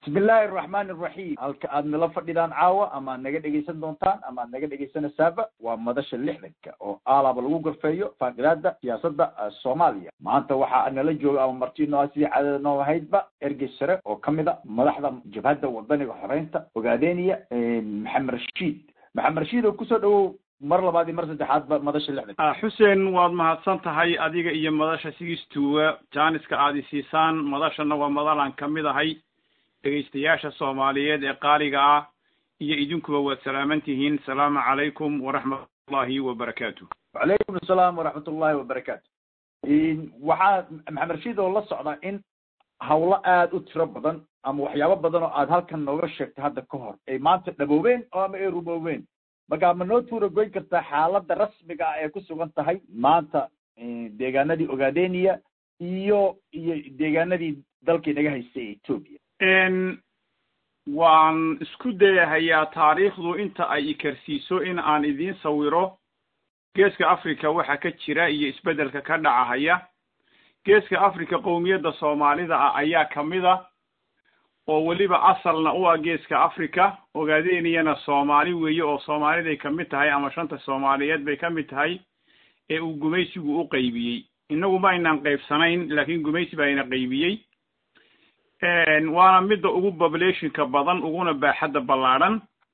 bismi illaahi araxmaan araxiim halka aad nala fadhidaan caawa ama ad naga dhegaysan doontaan ama ad naga dhegaysanaysaaba waa madasha lixdanka oo aalaba lagu gorfeeyo faaqidaada siyaasadda soomaaliya maanta waxaa nala jooga ama martino a sidii cadada noo ahaydba ergey sare oo kamid a madaxda jabhadda wadaniga xoreynta ogaadeniya maxamed rashiid maxamed rashiid oo kusoo dhawow mar labaad iyo mar saddexaadba madasha lixdanka xuseen waad mahadsan tahay adiga iyo madasha sigistuwa jaaniska aad isiisaan madashana waa madalaan kamid ahay dhegaystayaasha soomaaliyeed ee qaaliga ah iyo idinkuba waad salaaman tihiin salaamu calaykum waraxmatullahi wabarakaatu wacalaykum asalaam waraxmat ullahi wabarakaatu waxaa maxamed rashiid oo la socda in hawlo aada u tiro badan ama waxyaabo badan oo aad halkan nooga sheegtay hadda ka hor ay maanta dhaboobeen oo ama ay ruboobeen marka ma noo tuura goyn kartaa xaaladda rasmiga ah ee ku sugan tahay maanta deegaanadii ogaadeniya iyo iyo deegaanadii dalkii naga haystay ee etoobiya waan isku dayahayaa taariikhdu inta ay ikarsiiso in aan idiin sawiro geeska africa waxa ka jira iyo isbeddelka ka dhacahaya geeska africa qowmiyadda soomaalida ah ayaa kamid a oo weliba asalna u ah geeska africa ogaadeniyana soomaali weeye oo soomaaliday kamid tahay ama shanta soomaaliyeed bay kamid tahay ee uu gumaysigu u qaybiyey innagu ma aynaan qaybsanayn laakiin gumaysi baa ina qaybiyey waana midda ugu populationka badan uguna baaxadda ballaadhan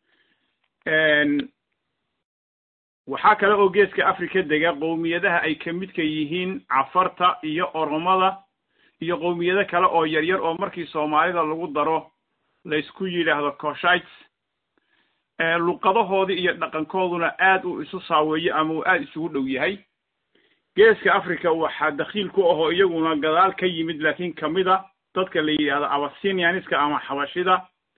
waxaa kale oo geeska africa dega qowmiyadaha ay kamidka yihiin cafarta iyo oromada iyo qowmiyado kale oo yaryar oo markii soomaalida lagu daro laysku yidhaahdo coshites luqadahoodii iyo dhaqankooduna aad uu isu saaweeyo ama uu aada isugu dhow yahay geeska africa waxaa dakhiil ku ahoo iyaguna gadaal ka yimid laakiin kamid a dadka la yidhaahdo abasinianiska ama xabashida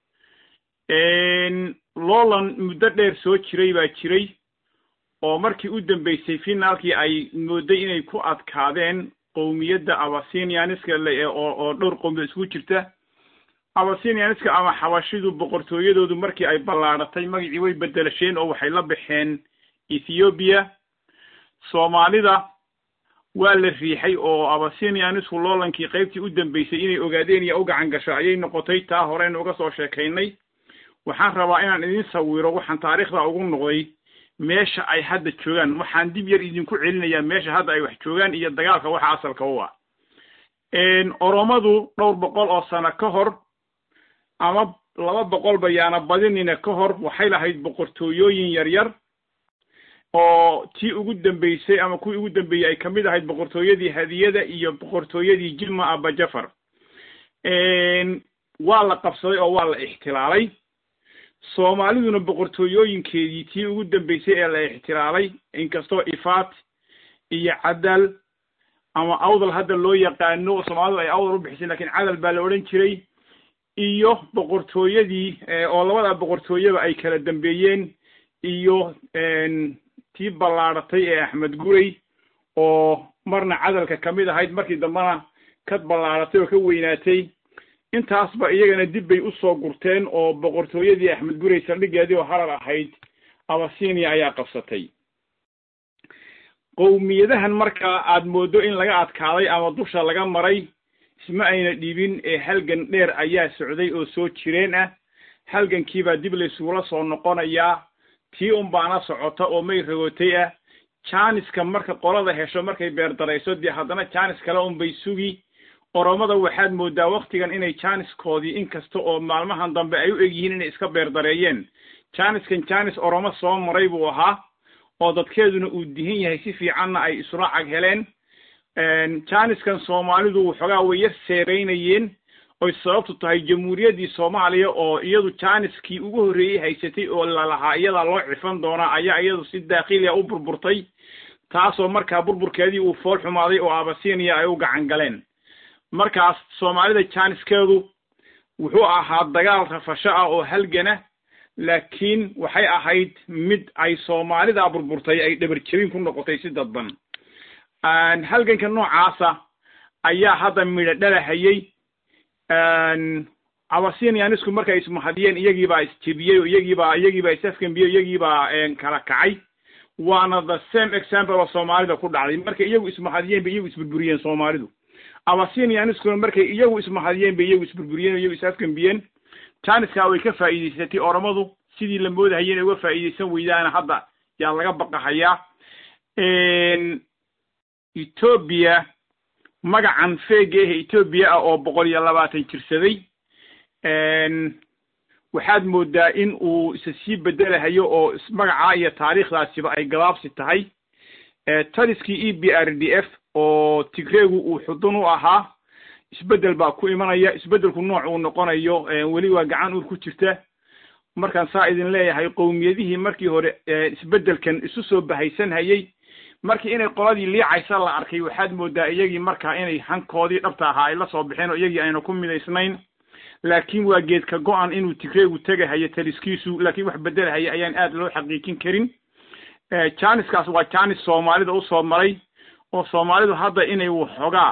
lowland muddo dheer soo jiray baa jiray oo markii u dambeysay finaalkii ay mooday inay ku adkaadeen qowmiyadda abasinianiska oo oo dhowr qowmiyad isku jirta abasinianiska ama xabashidu boqortooyadoodu markii ay ballaadhatay magacii way bedelasheen oo waxay la baxeen ethiobiya soomaalida waa la riixay oo abasinianisku loolankii qaybtii u dambeysay inay ogaadeniya u gacan gasho ayay noqotay taa horeyna uga soo sheekaynay waxaan rabaa inaan idin sawiro waxaan taariikhda ugu noqday meesha ay hadda joogaan waxaan dib yar idinku celinayaa meesha hadda ay wax joogaan iyo dagaalka waxa asalka u ah oromadu dhowr boqol oo sano ka hor ama laba boqol bayaana badinina ka hor waxay lahayd boqortooyooyin yaryar oo tii ugu dambeysay ama kuwii ugu dambeeyey ay kamid ahayd boqortooyadii hadiyada iyo boqortooyadii jilma abajafar waa la qabsaday oo waa la ixtilaalay soomaaliduna boqortooyooyinkeedii tii ugu dambeysay ee la ixtilaalay inkastoo ifaat iyo cadal ama awdal hadda loo yaqaano soomaalidu ay awdal u bixisay lakiin cadal baa la odhan jiray iyo boqortooyadii oo labada boqortooyaba ay kala dambeeyeen iyo tii ballaadhatay ee axmed gurey oo marna cadalka kamid ahayd markii dambena ka ballaadhatay oo ka weynaatay intaasba iyagana dib bay usoo gurteen oo boqortooyadii axmed gurey saldhigeedii oo harar ahayd abasinia ayaa qabsatay qowmiyadahan markaa aad moodo in laga adkaaday ama dusha laga maray isma ayna dhibin ee halgan dheer ayaa socday oo soo jireen ah halgankiibaa dib laysugula soo noqonayaa tii un baana socota oo may rogotay ah janiska marka qolada hesho markay beerdarayso dee haddana janis kale un bay sugi oromada waxaad moodaa waktigan inay janiskoodii inkasta oo maalmahan dambe ay u egyihiin inay iska beerdareeyeen janiskan janis oromo soo maray buu ahaa oo dadkeeduna uu dihin yahay si fiicanna ay isula cag heleen janiskan soomaalidu waxoogaa way yar seereynayeen oy sababtu tahay jamhuuriyaddii soomaaliya oo iyadu janiskii ugu horreeyey haysatay oo lalahaa iyadaa loo cifan doonaa ayaa iyadu si daakhiliya u burburtay taasoo markaa burburkeedii uu fool xumaaday oo abasinia ay u gacan galeen markaas soomaalida janiskeedu wuxuu ahaa dagaal rafasho ah oo halgana laakiin waxay ahayd mid ay soomaalida burburtay ay dhabar jebin ku noqotay si dadban halganka noocaasa ayaa hadda midho dhalahayey abasinianisku markay ismahadiyeen iyagiibaa isjebiyey oo iyagiibaa iyagiibaa isafgambiye iyagiibaa kala kacay waana the same example oo soomaalida ku dhacday markay iyagu ismahadiyeen bay iyagu isburburiyeen soomaalidu abasinianiskuna markay iyagu ismahadiyeen bay iyagu isburburiyeen o iyagu isafgambiyeen janiska way ka faa'iidaysatay oromadu sidii la moodahaya inay uga faa'iidaysan weydaana hadda yaa laga baqahayaa etoobiya magacan feega ehe etoobiya ah oo boqol iyo labaatan jirsaday waxaad moodaa in uu isa sii bedelahayo oo magacaa iyo taariikhdaasiba ay gabaabsi tahay taliskii e b r d f oo tigreegu uu xudun u ahaa isbeddel baa ku imanaya isbeddelku nooc uu noqonayo weli waa gacan uur ku jirta markaan saa idin leeyahay qowmiyadihii markii hore isbeddelkan isu soo bahaysan hayay markii inay qoladii liicaysa la arkay waxaad moodaa iyagii markaa inay hankoodii dhabta ahaa ay la soo baxeen oo iyagii ayna ku midaysnayn laakiin waa geedka go-an inuu tigreegu tegahayo taliskiisu laakiin wax beddelahaya ayaan aad loo xaqiijin karin janiskaas waa janis soomaalida usoo maray oo soomaalidu hadda inay waxoogaa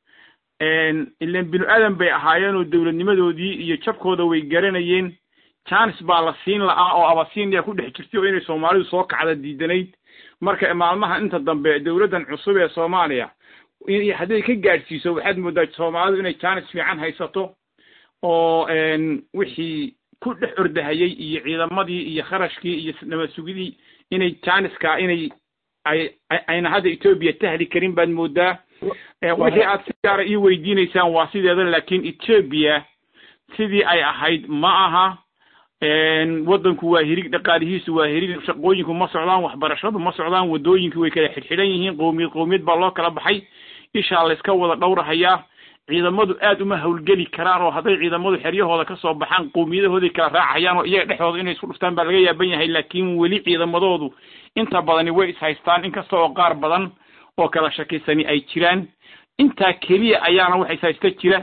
ilan binu aadan bay ahaayeen oo dowladnimadoodii iyo jabkooda way garanayeen janis baa la siin la'aa oo abasinia ku dhex jirtay oo inay soomaalidu soo kacda diidanayd marka maalmaha inta dambe dowladdan cusub ee soomaaliya hadday ka gaadhsiiso waxaad moodaa soomaalidu inay janis fiican haysato oo wixii ku dhex ordahayey iyo ciidamadii iyo kharashkii iyo nabad sugidii inay janiska inay ay ayna hadda etoobiya tahli karin baad moodaa wixii aad si gaara ii weydiinaysaan waa sideeda laakiin etoobiya sidii ay ahayd ma aha waddanku waa hirig dhaqaalihiisu waa hirig shaqooyinku ma socdaan waxbarashadu ma socdaan waddooyinku way kala xidhxidhan yihiin qowmiyad qowmiyad baa loo kala baxay ishaa layska wada dhowrahayaa ciidamadu aad uma hawlgeli karaan oo hadday ciidamadu xeryahooda ka soo baxaan qowmiyadahooday kala raacayaan oo iyaga dhexdooda inay isku dhuftaan baa laga yaaban yahay laakiin weli ciidamadoodu inta badani way is haystaan inkasta oo qaar badan oo kala shakisani ay jiraan intaa keliya ayaana wax is haysta jira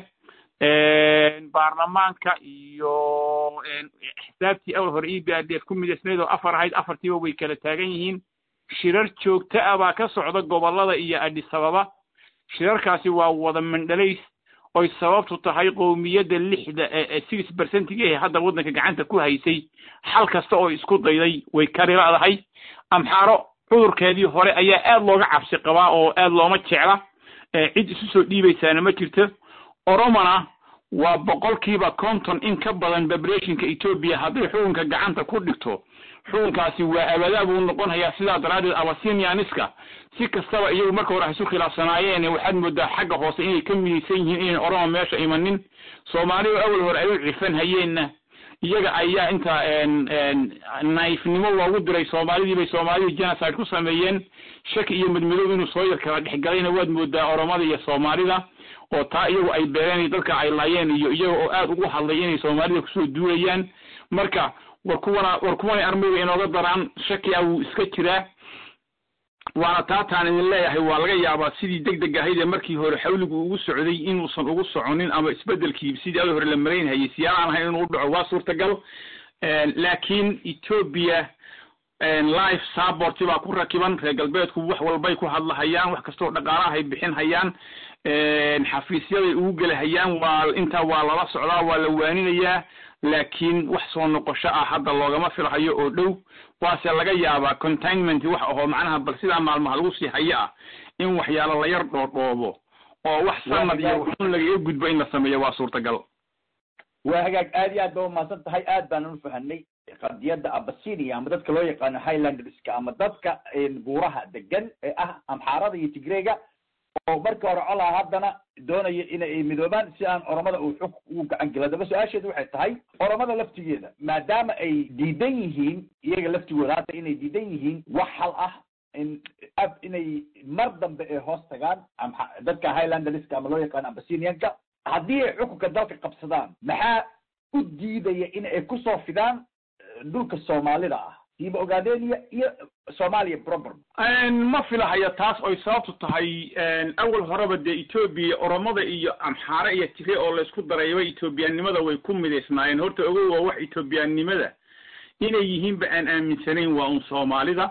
baarlamaanka iyo xisaabtii awal hore e b r d f ku midaysnayd oo afar ahayd afartiiba way kala taagan yihiin shirar joogto ah baa ka socda gobollada iyo adhisababa shirarkaasi waa wada mandhalays oy sababtu tahay qowmiyadda lixda ee six percentiga ee hadda waddanka gacanta ku haysay xal kasta oo isku dayday way kari la'dahay amxaaro cudurkeedii hore ayaa aad looga cabsi qabaa oo aad looma jecla cid isu soo dhiibaysaana ma jirto oromona waa boqolkiiba konton in ka badan babreshinka etoobiya hadday xukunka gacanta ku dhigto xukunkaasi waa abadaa buu noqonayaa sidaa daraaddeed abasinianiska si kastaba iyagu marka hore isu khilaafsanaayeen waxaad moodaa xagga hoose inay ka midaysan yihiin inayn oroma meesha imanin soomaalidu awal hore ay u cifan hayeenna iyaga ayaa inta naifnimo loogu diray soomaalidii bay soomaalidii genocide ku sameeyeen shaki iyo madmadow inuu soo yar kala dhexgalayna waad moodaa oromada iyo soomaalida oo taa iyagu ay beereen dadka ay laayeen iyo iyaga oo aad ugu hadlay inay soomaalida kusoo duulayaan marka war kuwana war kuwanay armayga inooga daraan shaki ah wuu iska jiraa waana taataan idin leeyahay waa laga yaabaa sidii deg deg ahayd ee markii hore xawligu ugu socday inuusan ugu soconin ama isbeddelkii sidii ada hore la maraynhayay siyaalaan ahayn inuu dhaco waa suurtagal laakiin etoobiya life support baa ku rakiban reer galbeedku wax walbay ku hadlahayaan wax kastoo dhaqaalahay bixin hayaan xafiisyaday ugu gelahayaan waa intaa waa lala socdaa waa la waaninayaa laakiin wax soo noqosho ah hadda loogama filhayo oo dhow waase laga yaabaa containment wax ahoo macnaha bal sidaa maalmaha lagu sii hayo ah in waxyaalo la yar dhoodhoobo oo wax sanad iyo waxun lagaga gudbo in la sameeyo waa suurtagal waa hagaag aad iyo aad ba umahadsan tahay aad baan u fahanay qadiyadda abasinia ama dadka loo yaqaano highlanderska ama dadka buuraha degan ee ah amxaarada iyo tigreyga oo markii hore colaa haddana doonaya inay midoobaan si aan oromada uu xug ugu gacan gelo haddaba su-aasheedu waxay tahay oromada laftigeeda maadaama ay diidan yihiin iyaga laftigooda hadda inay diidan yihiin wax hal ah in ab inay mar dambe ay hoos tagaan ama dadka highlanderska ama loo yaqaano abasinianka haddii ay xukunka dalka qabsadaan maxaa u diidaya in ay kusoo fidaan dhulka soomaalida ah siiba ogaadeen iyo soomaaliya proper ma filahaya taas oy sababtu tahay awal horeba dee etoobiya oromada iyo amxaare iyo tigre oo laysku darayba etoobiyaannimada way ku midaysnaayeen horta ogow waa wax etoobiyaannimada inay yihiinba aan aaminsanayn waa un soomaalida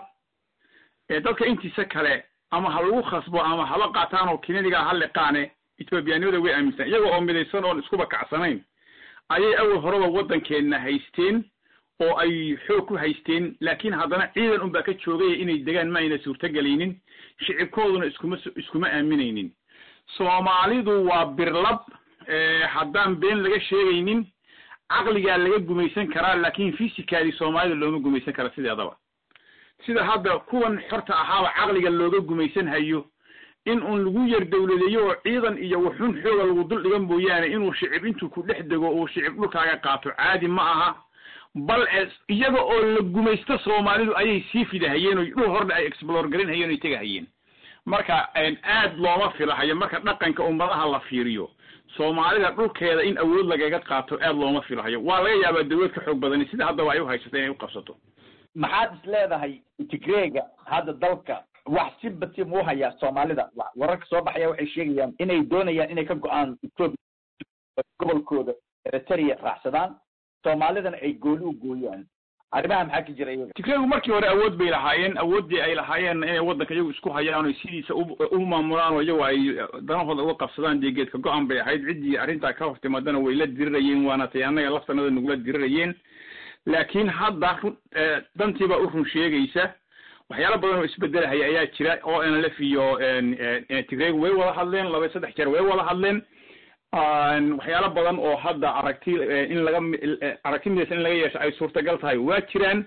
dadka intiisa kale ama ha lagu khasbo ama haba qaataan oo kinadigaa ha liqaane etoobiyaannimada way aaminsan iyaga oo midaysan oon iskuba kacsanayn ayay awal horeba waddankeenna haysteen oo ay xoog ku haysteen laakiin haddana ciidan unbaa ka joogaya inay degaan ma ayna suurtogelaynin shicibkooduna iskuma iskuma aaminaynin soomaalidu waa birlab haddaan been laga sheegaynin caqligaa laga gumaysan karaa laakin physically soomaalida looma gumaysan kara sideedaba sida hadda kuwan xorta ahaaba caqliga looga gumaysan hayo in uun lagu yar dawladeeyo oo ciidan iyo wuxun xooga lagu dul dhiga mooyaane inuu shicib intuu ku dhex dego uu shicib dhulkaaga qaato caadi ma aha bal iyaga oo la gumaysto soomaalidu ayay sii fidahayeen oo dhul hordhe ay explore garin hayeen oy tegahayeen marka aad looma filahayo marka dhaqanka ummadaha la fiiriyo soomaalida dhulkeeda in awood lagaga qaato aad looma filahayo waa laga yaabaa dawlad ka xoog badani sida haddaba ay u haysato inay u qabsato maxaad is leedahay tigreega hadda dalka wax si bati mu hayaa soomaalida wararka soo baxaya waxay sheegayaan inay doonayaan inay ka go-aan etoobiya gobolkooda eritrea raacsadaan soomaalidana ay gooni u gooyaan arrimaha maxaa ka jira iyaga tigreegu markii hore awood bay lahaayeen awooddii ay lahaayeen inay waddanka iyagu isku hayaan oo sidiisa u maamulaan oo iyagu ay danahooda uga qabsadaan dee geedka go-an bay ahayd ciddii arrintaa ka hortimaadana way la dirirayeen waana tay annaga laftanada nagula dirirayeen laakiin hadda dantiibaa u run sheegaysa waxyaala badan oo isbedelahaya ayaa jira o n l f iyo tigreegu way wada hadleen laba saddex jeer way wada hadleen waxyaalo badan oo hadda aragti in laga aragti midaysan in laga yeesho ay suurtagal tahay waa jiraan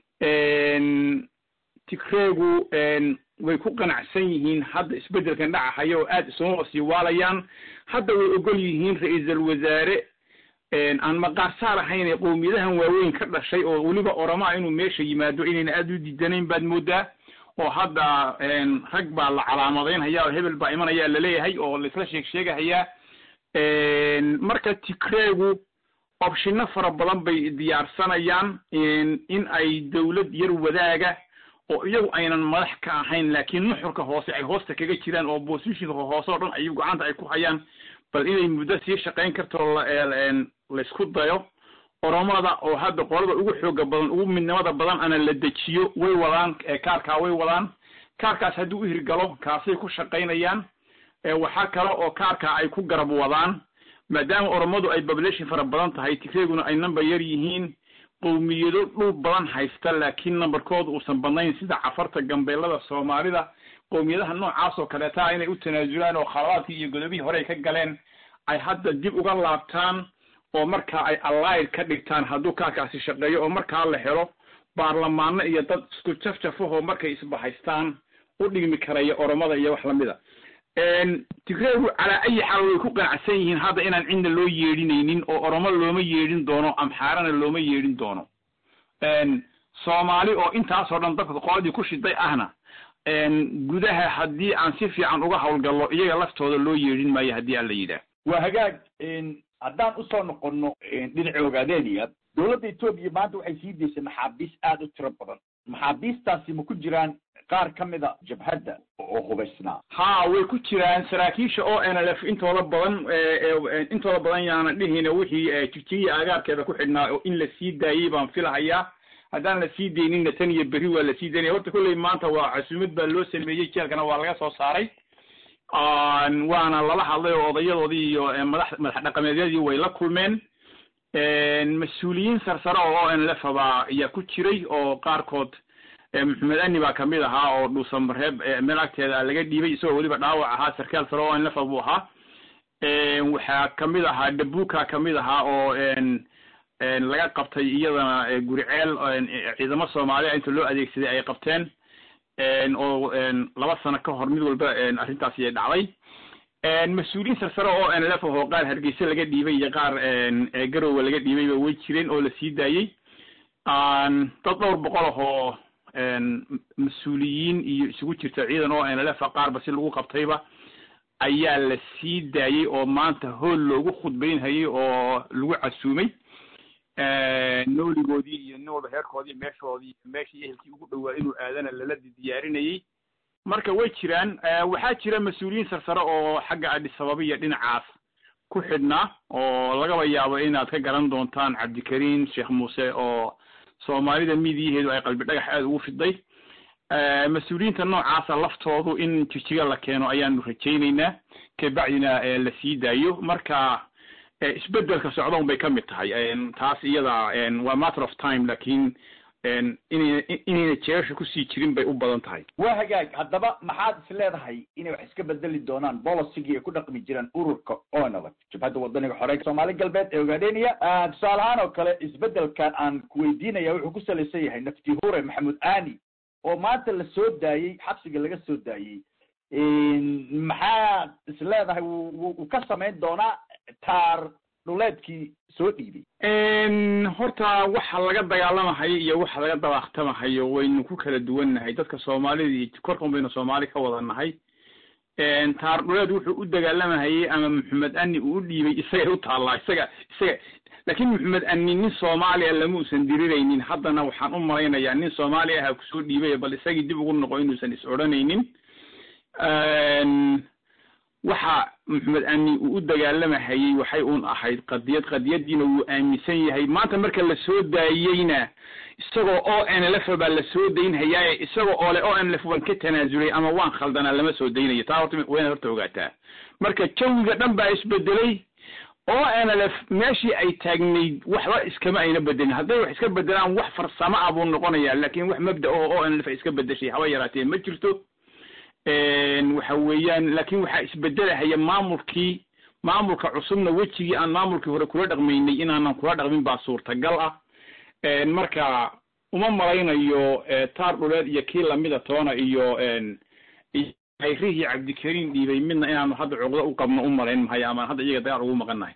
tigreegu way ku qanacsan yihiin hadda isbedelkan dhacahaya oo aad isuma sii waalayaan hadda way ogol yihiin ra-iisal wasaare aan maqaarsaar ahayn ee qowmiyadahan waaweyn ka dhashay oo weliba oramaa inuu meesha yimaado inayna aada u diidanayn baad moodaa oo hadda rag baa la calaamadaynhaya oo hebel baa imanaya laleeyahay oo laisla sheeg sheegahayaa marka tigreegu opshino fara badan bay diyaarsanayaan in ay dawlad yar wadaaga oo iyagu aynan madax ka ahayn laakiin nuxurka hoose ay hoosta kaga jiraan oo positionka hoose oo dhan ay gacanta ay ku hayaan bal inay muddo sii shaqayn karto laysku dayo oromada oo hadda qolada ugu xooga badan ugu midnimada badan ana la dejiyo way wadaan kaarkaa way wadaan kaarkaas haddii u hirgalo kaasay ku shaqaynayaan waxaa kale oo kaarkaa ay ku garab wadaan maadaama oromadu ay population fara badan tahay tigreeguna ay number yar yihiin qowmiyado dhul badan haysta laakiin numberkooda uusan badnayn sida cafarta gambeelada soomaalida qowmiyadaha noocaas oo kaleeta inay u tanaasulaan oo khalabaadkii iyo godobihii hore ay ka galeen ay hadda dib uga laabtaan oo markaa ay allied ka dhigtaan hadduu kaarkaasi shaqeeyo oo markaa la helo baarlamaano iyo dad isku jafjafahoo markay isbahaystaan u dhigmi karaya oromada iyo wax lamida tigreegu calaa ayi xaal way ku qanacsan yihiin hadda inaan cidna loo yeedhinaynin oo oromo looma yeedhin doono amxaarana looma yeedhin doono soomaali oo intaasoo dhan dadka qoladii ku shiday ahna gudaha haddii aan si fiican uga hawlgallo iyaga laftooda loo yeedhin maayo haddii aan la yidhaah waa hagaag haddaan usoo noqono dhinaca ogaadeeniya dowladda etoobiya maanta waxay sii daysay maxaabiis aada u tiro badan maxaabiistaasi ma ku jiraan qaar ka mida jabhadda oo hubaysnaa ha way ku jiraan saraakiisha o n l f intooda badan intooda badan yaana dhihina wixii jigjigiya agaarkeeda ku xidhnaa oo in la sii daayey baan filahayaa haddaan la sii dayninna tan iyo berri waa la sii daynaya horta kolley maanta waa casuumad baa loo sameeyey jeelkana waa laga soo saaray waana lala hadlay oo odayadoodii iyo madax madax dhaqameedyadii way la kulmeen mas-uuliyiin sarsare oo o n l f baa ayaa ku jiray oo qaarkood maxamed ani baa kamid ahaa oo dhuusamareeb meel agteeda laga dhiibay isagoo weliba dhaawac ahaa sarkaal sare o n l f buu ahaa waxaa kamid ahaa dabuka kamid ahaa oo laga qabtay iyadana guriceel ciidamo soomaaliya inta loo adeegsaday ay qabteen oo laba sano ka hor mid walba arrintaasi ay dhacday mas-uuliyiin sarsare oo n l f oo qaar hargeysa laga dhiibay iyo qaar garowe laga dhiibayba way jireen oo la sii daayey dad dhowr boqol ahoo mas-uuliyiin iyo isugu jirta ciidan oo n l f qaarba si lagu qabtayba ayaa la sii daayey oo maanta hool loogu khudbaynhayay oo lagu casuumay nooligoodii iyo nin walba heerkoodii meeshoodii meeshii ehelkii ugu dhowaa inuu aadana lala diyaarinayey marka way jiraan waxaa jira mas-uuliyiin sarsare oo xagga adhisababa iyo dhinacaas ku xidhnaa oo lagaba yaabo inaad ka garan doontaan cabdikariim sheekh muuse oo soomaalida midiyaheedu ay qalbi dhagax aada ugu fiday mas-uuliyiinta noocaasa laftoodu in jijiga la keeno ayaanu rajaynaynaa kabacdina la sii daayo marka isbedelka socdoon bay ka mid tahay taas iyada waa matter of time lakin inayna inayna jeesha kusii jirin bay u badan tahay waa hagaag haddaba maxaad is leedahay inay wax iska bedeli doonaan bolisigii ay ku dhaqmi jireen ururka onlf jabhadda wadaniga xoreynka soomaali galbeed ee ogaadheniya tusaale ahaan oo kale isbedelkan aan kuweydiinaya wuxuu ku salaysan yahay nafti hure maxamuud ani oo maanta la soo daayey xabsiga laga soo daayey maxaad is leedahay wuu ka samayn doonaa taar dhuleedkii soo dhiibay horta waxa laga dagaalamahayo iyo waxa laga dabaaqtamahayo waynu ku kala duwannahay dadka soomaalida iyo korkan baynu soomaali ka wada nahay taar dhuleed wuxuu u dagaalamahayey ama maxamed ani uu u dhiibay isagay u taallaa isaga isaga laakiin maxamed ani nin soomaaliya lama usan diriraynin haddana waxaan u malaynayaa nin soomaali aha kusoo dhiibay bal isagii dib ugu noqo inuusan is odhanaynin waxa maxamed ani uu u dagaalamahayey waxay uun ahayd qadiyad qadiyadiina wuu aaminsan yahay maanta marka la soo daayeyna isagoo o n l f baa la soo daynhayaaye isagoo oo le o n l f waan ka tanaasulay ama waan khaldanaa lama soo daynayo taa horta wayna horta ogaataa marka jawiga dhan baa isbedelay o n l f meeshii ay taagnayd waxba iskama ayna bedelin hadday wax iska bedelaan wax farsamo ah buu noqonayaa laakin wax mabda oo o n l f ay iska bedeshay haba yaraatee ma jirto waxa weeyaan laakin waxaa isbedelahaya maamulkii maamulka cusubna wejigii aan maamulkii hore kula dhaqmaynay inaanan kula dhaqmin baa suurtagal ah marka uma malaynayo taar dhuleed iyo kii lamida toona iyo hayrihii cabdikariim dhiibay midna inaanu hadda cuqdo u qabno u malayn mahayo amaan hadda iyaga dagaal ugu maqan nahay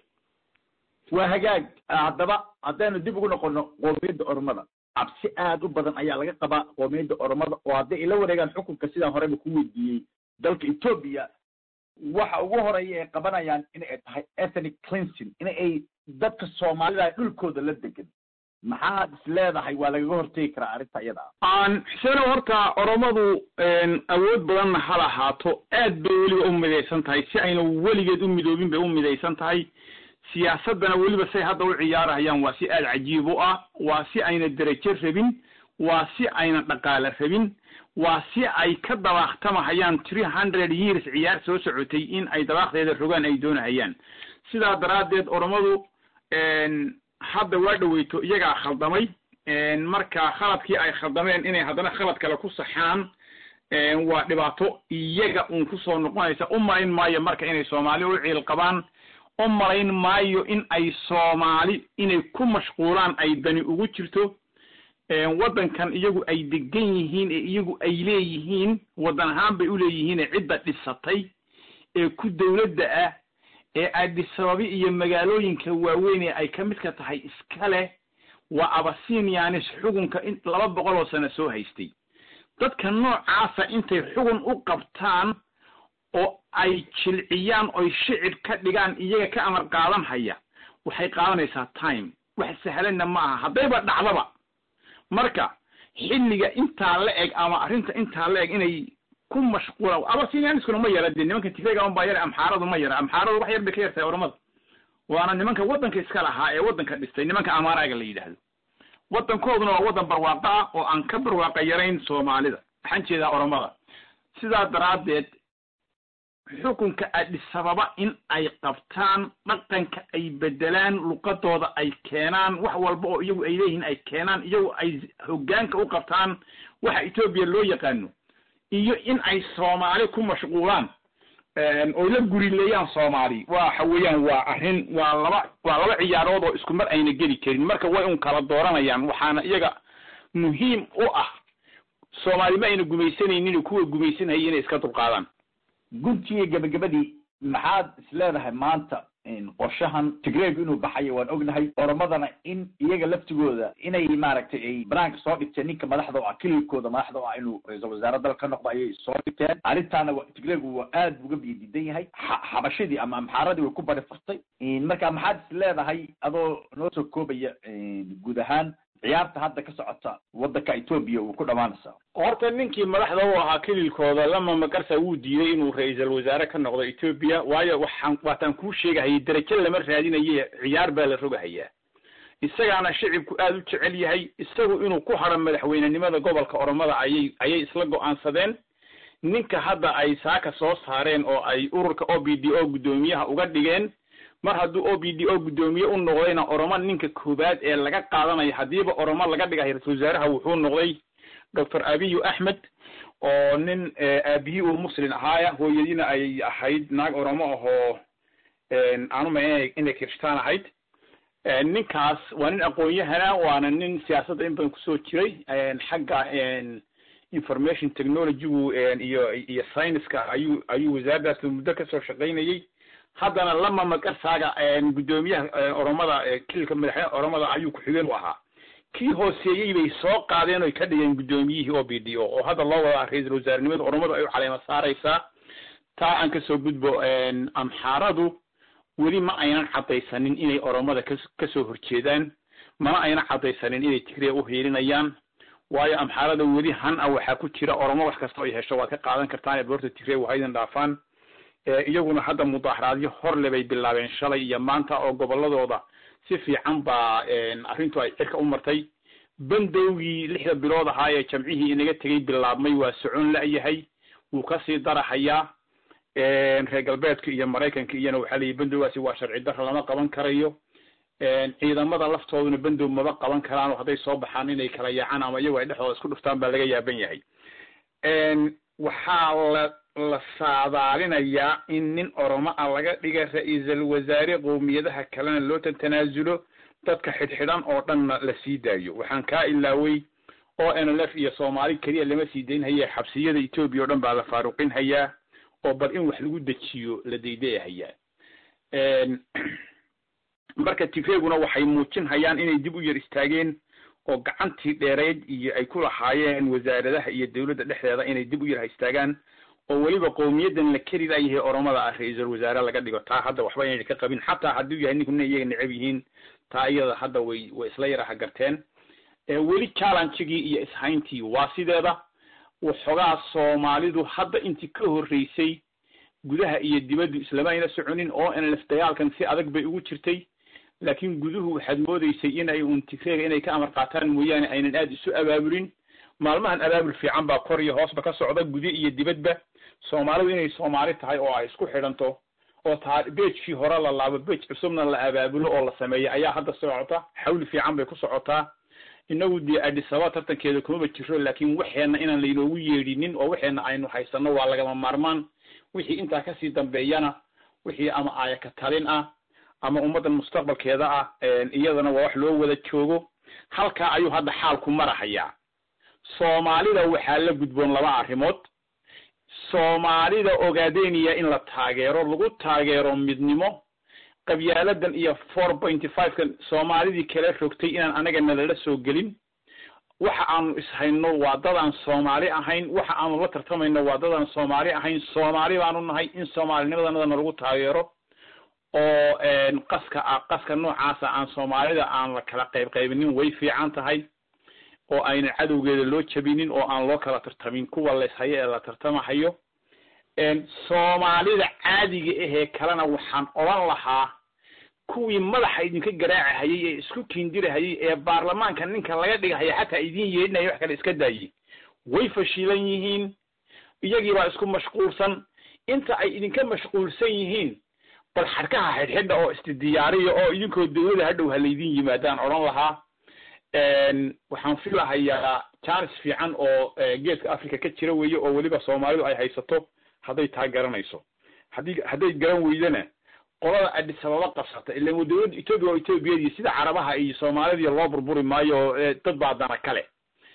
waa hagaag haddaba haddaynu dib ugu noqono qoomiyadda ormada cabsi aad u badan ayaa laga qabaa qoomiyadda oromada oo hadday ila wareegaan xukunka sidaan horeba ku weydiiyey dalka ethoobia waxa ugu horeeya ay qabanayaan in ay tahay ethnic cleansing in ay dadka soomaalida dhulkooda la degan maxaad is leedahay waa lagaga hortegi karaa arrinta iyada aan xuseno horta oromadu awood badanna ha lahaato aad bay weliba u midaysan tahay si ayna weligeed u midoobin bay u midaysan tahay siyaasaddana weliba say hadda u ciyaarahayaan waa si aad cajiib u ah waa si ayna derajo rabin waa si ayna dhaqaale rabin waa si ay ka dabaaqtamahayaan three hundred years ciyaar soo socotay in ay dabaaqdeeda rogaan ay doonahayaan sidaa daraaddeed oromadu hadda waa dhaweyto iyagaa khaldamay marka khaladkii ay khaldameen inay haddana khalad kale ku saxaan waa dhibaato iyaga uun kusoo noqonaysa u malayn maayo marka inay soomaali u ciil qabaan u malayn maayo in ay soomaali inay ku mashquulaan ay dani ugu jirto waddankan iyagu ay degan yihiin ee iyagu ay leeyihiin waddan ahaan bay u leeyihiine cidda dhisatay ee ku dawladda ah ee aadisababi iyo magaalooyinka waaweyn ee ay ka midka tahay iska leh waa abasinianis xugunka in laba boqol oo sano soo haystay dadka noocaasa intay xugun u qabtaan oo ay jilciyaan oy shicib ka dhigaan iyaga ka amar qaadan haya waxay qaadanaysaa time wax sahlanna ma aha haddayba dhacdaba marka xilliga intaa la eg ama arrinta intaa la eg inay ku mashquula abasinianiskuna ma yara dee nimanka tifega un baa yara amxaaradu ma yara amxaaradu wax yar bay ka yartahay oramada waana nimanka waddanka iska lahaa ee waddanka dhistay nimanka amaaraaga la yidhaahdo waddankooduna waa waddan barwaaqo ah oo aan ka barwaaqa yarayn soomaalida waxaan jeedaa oromada sidaa daraaddeed xukunka adhisababa in ay qabtaan dhaqanka ay bedelaan luqadooda ay keenaan wax walba oo iyagu ay leeyihiin ay keenaan iyagu ay hoggaanka u qabtaan waxa etoobiya loo yaqaano iyo in ay soomaali ku mashquulaan oo la gurileeyaan soomaali waxa weeyaan waa arrin waa laba waa laba ciyaarood oo isku mar ayna geli karin marka way un kala dooranayaan waxaana iyaga muhiim u ah soomaali ma ayna gumaysanaynin kuwa gumaysanaya inay iska dulqaadaan guntiga gabagabadii maxaad is leedahay maanta qorshahan tigreeg inuu baxayo waan ognahay oromadana in iyaga laftigooda inay maaragtay ay banaanka soo dhigteen ninka madaxda oo ah kililkooda madaxda oo ah inuu ra-iisul wasaare dal ka noqdo ayay soo dhigteen arrintaana tigreegu waa aad uga biyadiidan yahay xabashadii ama amxaaradii way ku bari furtay marka maxaad is leedahay adoo noo soo koobaya guud ahaan ciyaarta hadda ka socota waddanka etoobiya uu ku dhammaanaysaa horta ninkii madaxda u ahaa kililkooda lama magarsa wuu diiday inuu ra-iisul wasaare ka noqdo etoobiya waayo waxaan waataan kuu sheegahayay derajo lama raadinaye ciyaar baa la rogahayaa isagaana shicibku aada u jecel yahay isagu inuu ku hadro madaxweynenimada gobolka oromada ayay ayay isla go-aansadeen ninka hadda ay saaka soo saareen oo ay ururka o b d o guddoomiyaha uga dhigeen mar hadduu o b d o guddoomiye u noqdayna oromo ninka koowaad ee laga qaadanayo haddiiba oromo laga dhigayo ra-isul wasaaraha wuxuu noqday doctor abiyu axmed oo nin aabihii uu muslin ahaaya hooyadiina ay ahayd naag oromo ahoo aanu ma inay kirishtaan ahayd ninkaas waa nin aqoon-yahana waana nin siyaasadda in badan kusoo jiray xagga information technologygu iyo iyo scienceska ayuu ayuu wasaaraddaas muddo kasoo shaqaynayey haddana lama magarsaaga guddoomiyaha oromada kililka madaxweyne oromada ayuu ku-xigeen u ahaa kii hooseeyey bay soo qaadeen oy ka dhigeen guddoomiyihii o b d o oo hadda loo wadaa ra-iisul wasaarenimada oromadu ay u caleema saaraysaa taa aan kasoo gudbo amxaaradu weli ma aynan caddaysanin inay oromada ka kasoo horjeedaan mana aynan caddaysanin inay tigreya u hiilinayaan waayo amxaarada weli han a waxaa ku jira oromo wax kasta ay hesho waad ka qaadan kartaan boorta tigreya wahaydin dhaafaan iyaguna hadda mudaaharaadyo horle bay bilaabeen shalay iyo maanta oo goboladooda si fiican baa arrintu ay cirka u martay bandowgii lixda bilood ahaa ee jamcihii inaga tegay bilaabmay waa socon la-yahay wuu kasii darahayaa reer galbeedka iyo maraykanka iyana waxaa layihi bandowgaasi waa sharci dara lama qaban karayo ciidamada laftooduna bandow maba qaban karaan oo hadday soo baxaan inay kala yaacaan ama iyago ay dhexdooda isku dhuftaan baa laga yaaban yahay waxaa la la saadaalinayaa in nin oromo ah laga dhiga ra-iisal wasaare qowmiyadaha kalena loo tanaasulo dadka xidhxidhan oo dhanna la sii daayo waxaan kaa ilaaway o n l f iyo soomaali keliya lama sii dayn haya xabsiyada etoobiya o dhan baa la faaruqin hayaa oo bal in wax lagu dejiyo la daydayahayaa marka tigreeguna waxay muujin hayaan inay dib u yar istaageen oo gacantii dheereyd iyo ay ku lahaayeen wasaaradaha iyo dawladda dhexdeeda inay dib u yar istaagaan oo weliba qowmiyadan la keri layahay oromada ah ra-iisul wasaare laga dhigo taa hadda waxba inayna ka qabin xataa hadduu yahay ninku ina iyaga necab yihiin taa iyada hadda way way isla yaraha garteen weli challengegii iyo ishayntii waa sideeda waxoogaa soomaalidu hadda intii ka horreysay gudaha iyo dibaddu islama ayna soconin oo nlf dagaalkan si adag bay ugu jirtay laakiin guduhu waxaad moodeysay inay un tigreega inay ka amar qaataan mooyaane aynan aada isu abaabulin maalmahan abaabul fiican baa kor iyo hoosba ka socda guda iyo dibadba soomaalidu inay soomaali tahay oo ay isku xidhanto oo taa beejkii hore la laabo beej cusubna la abaabulo oo la sameeyo ayaa hadda socota xawli fiican bay ku socotaa inagu dee adisaba tartankeeda kumaba jiro laakiin waxeenna inaan laynoogu yeedhinin oo waxeenna aynu haysano waa lagama maarmaan wixii intaa kasii dambeeyana wixii ama aayaka talin ah ama ummaddan mustaqbalkeeda ah iyadana waa wax loo wada joogo halkaa ayuu hadda xaalku marahayaa soomaalida waxaa la gudboon laba arrimood soomaalida ogaadeniya in la taageero lagu taageero midnimo qabyaaladan iyo four pointy five-kan soomaalidii kala rogtay inaan anaga nalala soo gelin waxa aanu ishayno waa dad aan soomaali ahayn waxa aanu la tartamayno waa dad aan soomaali ahayn soomaali baanu nahay in soomaalinimadanadana lagu taageero oo qaska ah qaska noocaasa aan soomaalida aan la kala qayb qaybinin way fiican tahay oo aynan cadowgeeda loo jabinin oo aan loo kala tartamin kuwa layshayo ee la tartamahayo soomaalida caadiga ahee kalena waxaan odhan lahaa kuwii madaxa idinka garaacahayay ee isku kiindirahayay ee baarlamaanka ninka laga dhigahaya xataa idin yeedhinaya wax kale iska daayey way fashilan yihiin iyagii baa isku mashquulsan inta ay idinka mashquulsan yihiin bal xadhkaha xidhxidha oo isdidiyaariya oo idinkoo dawlada hadhow ha laydin yimaadaan odhan lahaa waxaan filahayaa jaanis fiican oo geeska africa ka jira weeye oo weliba soomaalidu ay haysato hadday taa garanayso haddii hadday garan weydana qolada adisababa qabsata ilan dawladda etoobiya waa etoobiyadii sida carabaha iyo soomaalidii loo burburi maayo dad baa dana kale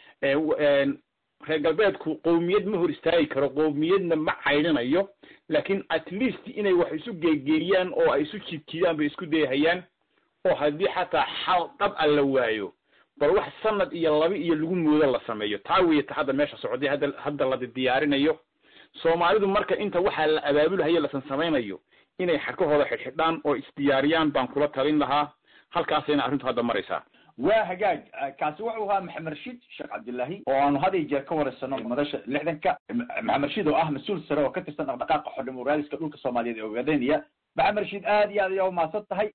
reer galbeedku qowmiyad ma hor istaagi karo qowmiyadna ma caydhinayo laakiin at least inay wax isu geegeeriyaan oo ay isu jiidjiidaan bay isku dayahayaan oo haddii xataa xal dhab a la waayo bal wax sanad iyo laba iyo lagu moodo la sameeyo taa weeye ta hadda meesha socday hadda hadda la diyaarinayo soomaalidu marka inta waxaa la abaabulhayo lasan samaynayo inay xadkahooda xidhxidhaan oo isdiyaariyaan baan kula talin lahaa halkaasayna arrintu hadda maraysaa waa hagaag kaasi wuxuu ahaa maxamed rashiid sheekh cabdillaahi oo aanu had iyo jeer ka wareysano madasha lixdanka maxamed rashiid oo ah mas-uul sare oo ka tirsan dhaqdhaqaaqa xordhimo raadiska dhulka soomaaliyeed ee ogaadeniya maxamed rashiid aad iyo aad ayaa umahadsan tahay